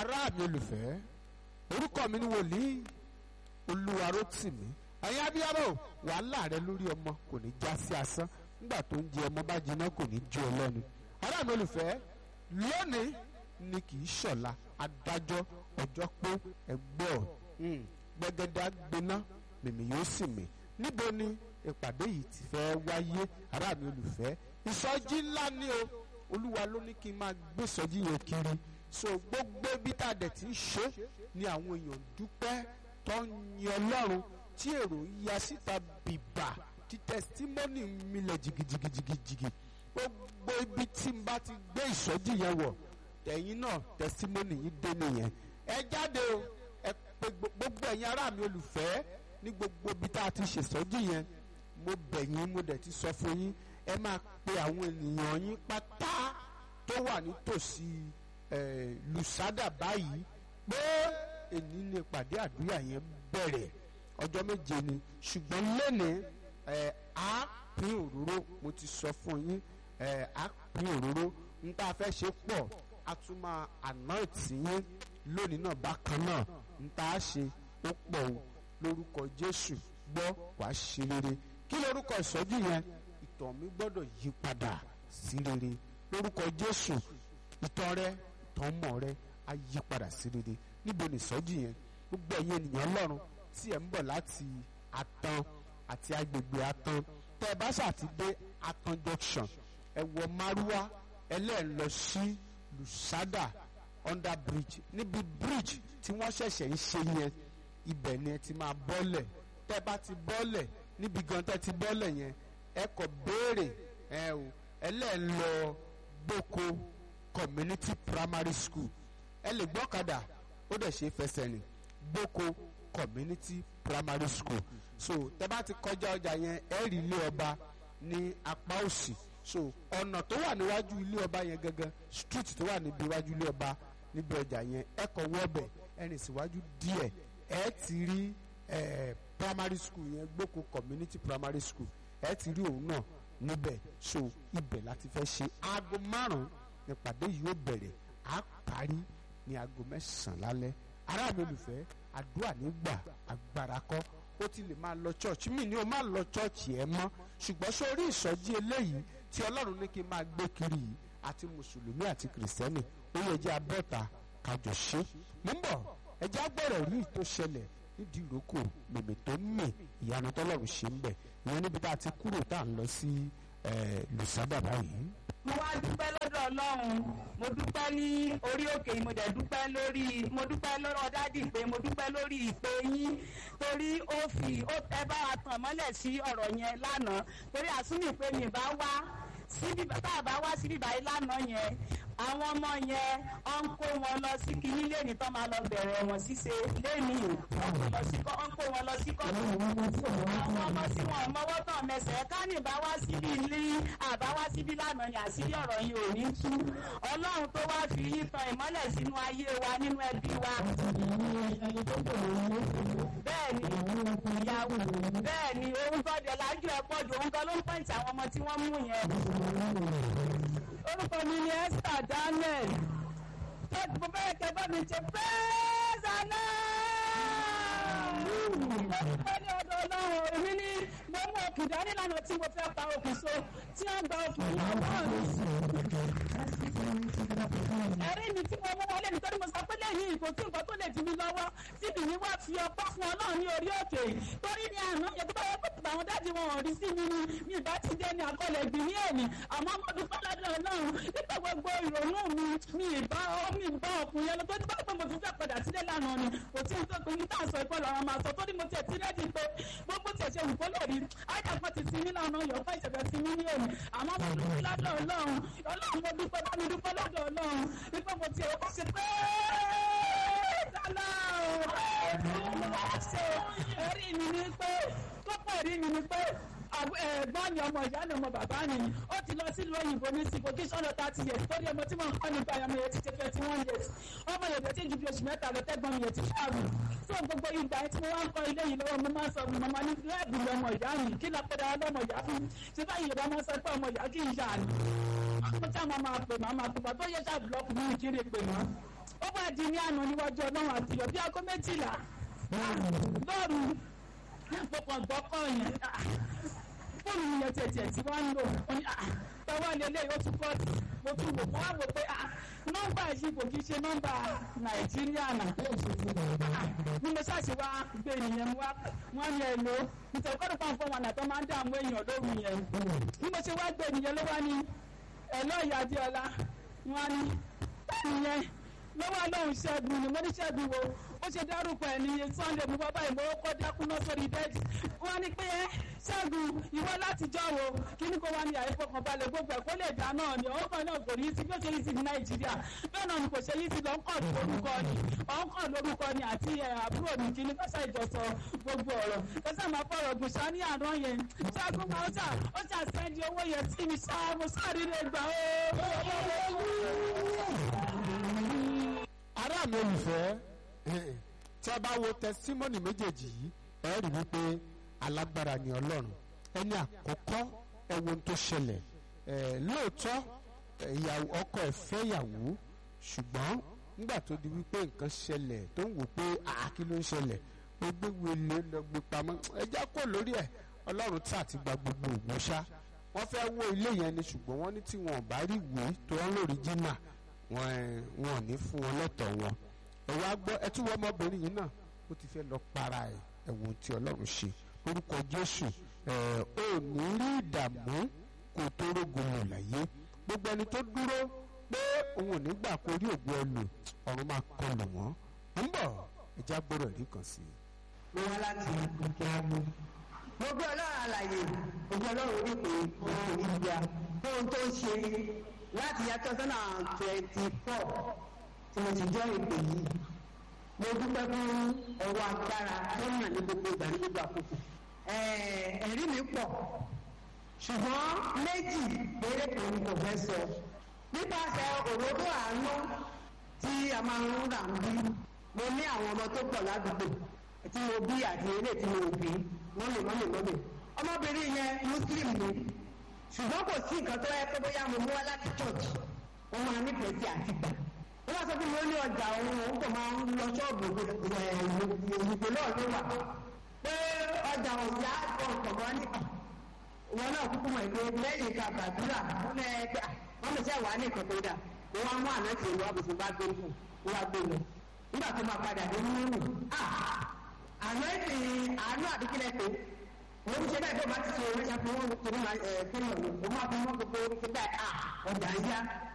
ará mi olùfẹ́ orúkọ mi ni wòlíì olúwarótìmí ẹ̀yin abiyamọ wàhálà rẹ lórí ọmọ kò ní já sí asán nígbà tó ń jẹ ọmọ bá jiná kò ní jó ọ lẹ́nu ará mi olùfẹ́ lónìí ni kì í ṣọ̀la adájọ́ ọjọ́ pé ẹgbẹ́ ọ̀ gbẹgẹdẹ agbená mèmí yóò sì mí níbo ni ìpàdé yìí ti fẹ́ wáyé ará mi olùfẹ́ ìsọjí ńlá ni o olúwa ló ní kí n máa gbé ìsọjí yẹn kiri so gbogbo ibi tá a dẹ̀ ti ń ṣe ni àwọn èèyàn dúpẹ́ tó ń yin ọlọ́run tí èrò ya síta bìbà tí tẹsítímọ́nì milẹ̀ jìgìjìgìjìgì gbogbo ibi tí n bá ti gbé ìsọjí yẹn wọ̀ ẹ̀yin náà tẹsítímọ́nì yìí dé nìyẹn ẹ jáde o ẹ pé gbogbo ẹ̀yin ará mi olùfẹ́ ní gbogbo ibi tá a ti ṣèsọjí yẹn mo bẹ̀ yín mo dẹ̀ ti sọ fún yín ẹ máa pe àwọn ènìyàn yín pátá tó wà nítòsí lùsádà báyìí pé èní ni ìpàdé àdúrà yẹn bẹ̀rẹ̀ ọjọ́ méje ni ṣùgbọ́n lẹ́nìí á pín òróró mo ti sọ fún yín á pín òróró n tá a fẹ́ ṣe pọ̀ a tún máa anoint yín lónìí náà bákan náà n tá a ṣe ó pọ̀ o lórúkọ Jésù gbọ́ wàá ṣe rere kí lórúkọ ìsọjí yẹn ìtàn mi gbọ́dọ̀ yí padà sí rere lórúkọ Jésù ìtàn rẹ ìtàn mọ̀ rẹ á yí padà sí rere níbo ni ìsọjí yẹn gbogbo ẹ̀yin ènìyàn Ọlọ́run tí ẹ̀ ń bọ̀ láti Àtàn àti agbègbè Àtàn tẹ́ ẹ bá ṣàti dé Àtàn junction ẹ wọ márúwá ẹlẹ́ẹ̀ lọ sí Lusada under bridge níbi bridge tí wọ́n ṣẹ̀ṣẹ̀ ń ṣe yẹn ibẹ̀ ni ẹ ti máa bọ́lẹ̀ tẹ́ bá ti bọ́lẹ̀ níbi gan tẹ́ ti bọ́lẹ̀ yẹn ẹ kọ̀ béèrè ẹ o ẹlẹ́ẹ̀ lọ gboko community primary school ẹ lè gbọ́kadà ó dẹ̀ ṣe fẹsẹ̀ rìn gboko community primary school so tẹ́ bá ti kọjá ọjà yẹn ẹ rí ilé ọba ní apá òsì so ọ̀nà tó wà níwájú ilé ọba yẹn gangan street tó wà níbi iwájú ilé ọba níbi ọjà yẹn ẹ kọ̀ wọ́ọ̀bẹ̀ ẹ rìn síwájú díẹ̀ ẹ ti rí ẹ primary school yẹn gboko community primary school ẹ ti rí òun náà níbẹ̀ so ibẹ̀ láti fẹ́ ṣe aago márùn-ún nípàdé yìí ó bẹ̀rẹ̀ á parí ní aago mẹ́sàn-án lálẹ́ ará mi olùfẹ́ àdúrà nígbà agbára kọ́ ó ti lè máa lọ church mi ni o máa lọ church ẹ mọ́ ṣùgbọ́n sórí ìsọjí eléyìí tí ọlọ́run ní kí n máa gbé kiri yìí àti mùsùlùmí àti kìrìsìtẹ́nì ó yẹ jẹ́ abọ́ta kájọ ṣe mú bọ̀ ẹjẹ́ agbọ́rọ̀ rí tó ṣẹlẹ̀ nídìí ìrókò mèmè tó ń mì ìyanu tọ́lọ́run ṣe ń bẹ̀ ìyẹn níbi tá a ti kúrò tá à ń lọ sí lùsádà báyìí. mo wá dúpẹ́ lọ́dọ̀ ọlọ́run mo dúpẹ́ ní orí òkè mo dẹ̀ dúpẹ́ lórí mo dúpẹ́ lọ́rọ̀ dádì pé mo dúpẹ́ lórí ìpè yín torí ó fi ẹ bá wa tàn mọ́lẹ̀ sí ọ̀rọ̀ yẹn lánàá torí àsúnì pé mi bá wá síbi tá a bá wá síbi báyìí lánàá yẹn àwọn ọmọ yẹn ọ ń kó wọn lọ sí kinní lẹ́ni tó máa lọ bẹ̀rẹ̀ wọn ṣíṣe lẹ́ni ọ ń kó wọn lọ sí kọ́tù àwọn ọmọ tí wọn mọwọ́ tán mẹsẹ̀ kánì bá wá síbi ilé àbá wá síbi lánàá ni àṣírí ọ̀rọ̀ yìí ò ní tú ọlọ́run tó wá fi yín tan ìmọ́lẹ̀ sínú ayé wa nínú ẹbí wa. bẹ́ẹ̀ni ìyàwó bẹ́ẹ̀ni ohun tó dé lájú ẹ pọ̀ jù ohun kan ló ń pẹ̀ǹtì àwọn ọmọ tí wọ́n mú yẹn orúkọ mi ni Esther Daniel tọ́jú mo bẹ́ẹ̀ kẹ́ bá mi ṣe pẹ́ẹ́sánà. Olùkọ́ ní ọ̀dọ̀ ọlọ́run èmi ní mo mú òkùn dání lánàá tí mo fẹ́ pa òkùn so tí wọ́n gba òkùn lọ́wọ́ mi. Ẹ̀rí mi tí mo mú wọlé nítorí mo sọ pé lẹ́yìn ìkó tí nǹkan tó lè di mi lọ́wọ́ tí mi ní wá fi ọpọ́ fún ọlọ́run ní orí òkè. Torí ní àná yẹ tó yẹ kó àwọn dájú wọn ò rí sí mi ni mi ìbá ti dé ní akọlẹ̀ gbìn ní èmi àmọ́ mo dúpẹ́ lọ́dọ̀ ọlọ́run nípa gbogbo ìrònú mi mi ìbá mi ìbá ọkùnrin yẹn lọ tó dúpẹ́ pé mo fi fẹ́ padà sílé lánàá ni kò tí ń tó pé ní táà sọ ìpọ́ lọ́rọ̀ máa sọ tó ní mo tiẹ̀ ti rẹ́dí pé gbogbo tiẹ̀ ṣe wùkọ́ lè rí ájàpọ̀ ti ti ní lánàá yọ̀ fún ìṣẹ̀fẹ̀ ti ní ní èmi àmọ́ mo dúpẹ́ lọ́dọ̀ ọlọ́run ọlọ́run mo dúpẹ́ bá mi dúpẹ́ lọ́dọ̀ ọlọ́run nípa mo tiẹ̀ ó ṣe pé ẹ̀rí mi ni pé tó pọ̀ ẹ̀rí mi ni pé ẹ̀gbọ́n mi ọmọ ìyá ni ọmọ bàbá ni ó ti lọ sílùú òyìnbó ní sí vocation lọ thirty years torí ọmọ tí mo ń kọ́ nípa ọmọ yẹn ti ṣe twenty one years ọmọ yẹn ti ju bí oṣù mẹ́ta lọ tẹ́gbọ́n mi yẹn ti ṣáàbù tó gbogbo ìgbà tí mo wá ń kọ́ ilé yìí lọ́wọ́ mo máa ń sọ màmá ní lẹ́ẹ̀bù lọmọ ìyá mi kí lọ pẹ́ dára lọmọ ìyá fún ṣé báyìí Yorùbá máa ń sọ pé ọmọ ìyá kì í yà ni ọmọ tí a máa máa pè máa máa pè máa tó yẹ ṣáà búlọ́ọ̀kù mi kiri pè máa ó bá di ní àná níwájú ọlọ́run àtìyọ̀ bí aago méjìlá lóru mo kàn gbọ́ kọ́ yẹn fóònù mi yẹn tẹ̀tẹ̀ tí wọ́n ń lò tọ́wọ́ lélẹ̀ ó tún kọ́ mo tún wò mo wá wò pé nọ́mbà yìí kò kí ṣe nọ́mbà nàìjíríà náà bí mo ṣáà ṣe wá gbé nìyẹn mo wá wọ́n ní ẹ̀ lò nítorí kọ́dọ̀ kan fún wọn àtọ́ máa ń dààmú èèyàn lóru yẹn bí mo ṣe wá gbé nìyẹn ló wá ní ẹ̀lọ́ ìyá adéọlá wọ́n ní nìyẹn lọ́wọ́ lóhùn ṣẹ́gun ni mo ní ṣẹ́gun wo ó ṣe dárúkọ ẹ̀ ní sunday mo bábá ìmọ̀ ó kọ́ dákúná sórí bẹ́ẹ̀dì wọ́n ní pé ṣẹ́gun ìwọ látijọ́ wo kí ni kò wá ní àìfọkànbalẹ̀ gbogbo ẹ̀ kó lè dá náà ni ọ̀hún kan náà kò ní í sí bí ó ṣe yí sí ní nàìjíríà bẹ́ẹ̀ náà ni kò ṣe yí sí lọ́nkàn lórúkọ ni ọ̀nkàn lórúkọ ni àti àbúrò mi kí ni kọ́sà ìjọsọ gbogbo ọ̀rọ̀ kọ́sà máa fọ̀rọ̀ gùn ṣá ní àná yẹn ṣẹ́gun máa ó ṣà ó ṣà sẹ́ndì owó yẹn sí mi ṣá mo sáré lè gbà ó ará mi olùfẹ́ tí a bá wo tẹsítímọ́nì méjèèjì yìí ẹ rí wípé alágbára ni ọlọ́run ẹni àkọ́kọ́ ẹ wo ohun tó ṣẹlẹ̀ lóòótọ́ ìyàwó ọkọ ẹ̀ fẹ́ ìyàwó ṣùgbọ́n nígbà tó di wípé nǹkan ṣẹlẹ̀ tó ń wò pé àákí ló ń ṣẹlẹ̀ ó gbé wele lọ gbé pamọ́ ẹja kò lórí ẹ̀ ọlọ́run tí àti gba gbogbo ògùn ṣá wọ́n fẹ́ wó ilé yẹn ni ṣùgbọ́n wọ́n ní tí wọn ò bá rí ìwé tó ń lórí jìnnà wọn wọn ò ní fún wọn lọ́tọ̀ wọn ẹ wá gbọ́ ẹ tún wọ ọmọbìnrin yìí náà ó ti fẹ́ lọ para ẹ̀ ẹ̀wọ̀n tí ọlọ́run ṣe orúkọ jésù ẹ̀ ò ní rí ìdààmú kó tó rógun lò láyé gbogbo ẹni tó dúró pé òun ò ní gbà kó rí ògùn ẹlò ọ̀run máa kọlù wọ́n ń bọ̀ ẹja gbọ́dọ̀ rí kan sí i. mo wá láti òkè agbo mo gbé ọlọ́run àlàyé ògbé ọlọ́run orí pé òun ò ní gbà fóun tó ń ṣe láti yá two thousand and twenty four tí mo ti jọ ìpè yìí mo dúpẹ́ fún ọwọ́ agbára tó hàn ní gbogbo ìgbà ní gbogbo àkókò ẹ̀rí mi pọ̀ ṣùgbọ́n méjì péré kan kò fẹ́ sọ nípasẹ̀ òróró àánú tí a máa ń rà ń bí mo ní àwọn ọmọ tó pọ̀ ládùúgbò tí mo bí àti eré tí mo bí mọ́lẹ̀ mọ́lẹ̀ mọ́lẹ̀ ọmọbìnrin yẹn muslim ni ṣùgbọ́n kò sí nǹkan tó yẹ pé bóyá mo mú wá láti church wọ́n máa nífẹ̀ẹ́ sí àti gbà wọ́n sọ fún mi ó ní ọjà òun òun kò máa ń lọ ṣọ́ọ̀bù ìdìbò náà ló wà pé ọjà òyà ọ̀pọ̀ ní wọn náà kúkú mọ̀ pé lẹ́yìn ká gbàdúrà wọ́n lẹ́ pé wọ́n lè ṣe wà ní ìkọ̀ tó dà wọ́n wá mú àná tì í wá bùsù bá gbé fún un wá gbé lọ nígbà tó máa padà dé nínú nù àná ìpè àánú àdúgbò pé wọ́n ń ṣe bẹ́ẹ̀ tó bá ti ṣe orí ṣàfihàn wọn torí máa ẹ̀ fún ọ̀nà òun máa fi wọ́n gbogbo orí ṣe bẹ́ẹ̀ ọjà ń yá